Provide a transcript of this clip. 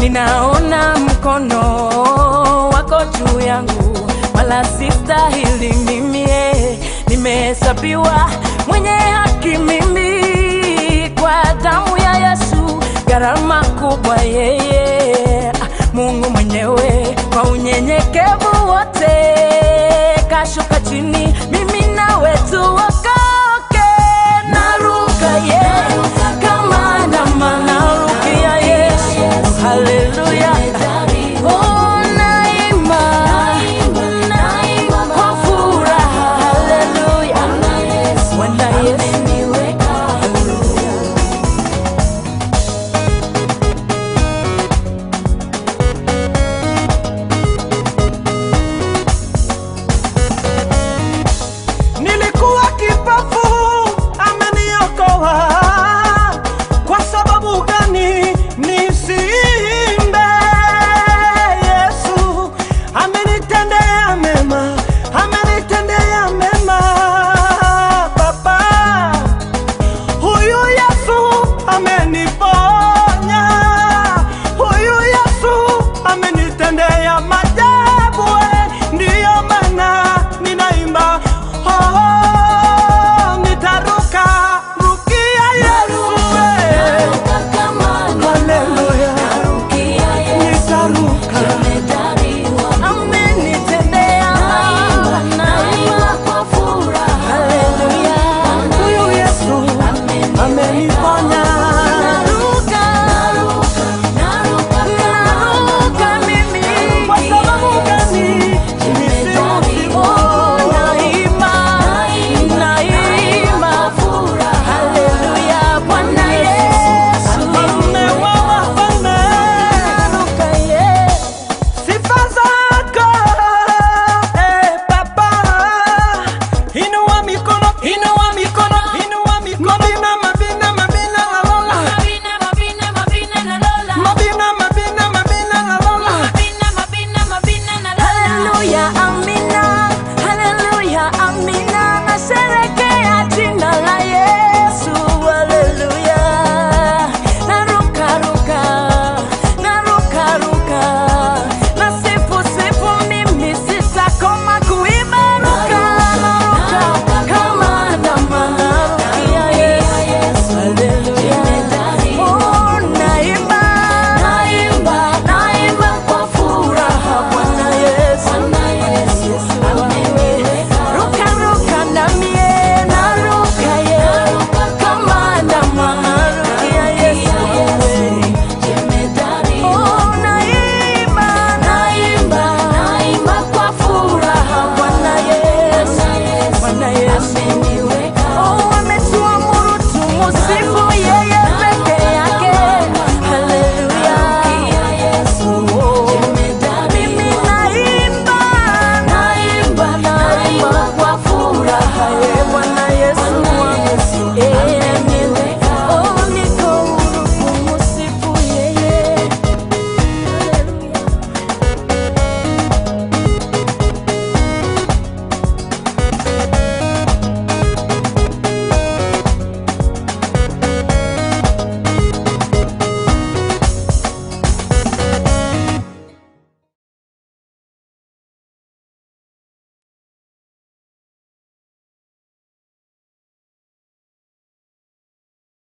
ninaona mkono wako juu yangu, wala sistahili mimi, eh, nimehesabiwa mwenye haki mimi kwa damu ya Yesu, gharama kubwa yeye, ah, Mungu mwenyewe kwa unyenyekevu wote kashuka chini, mimi nawe tuokoke. Naruka ye kama ndama, narukia Yesu, haleluya. Oh, naimba, kwa furaha, haleluya. Bwana Yesu Nilikuwa kipofu, ameniokoa. Kwa sababu gani nisiimbe? Yesu amenitendea mema, amenitendea mema. Baba, huyu Yesu ameniponya.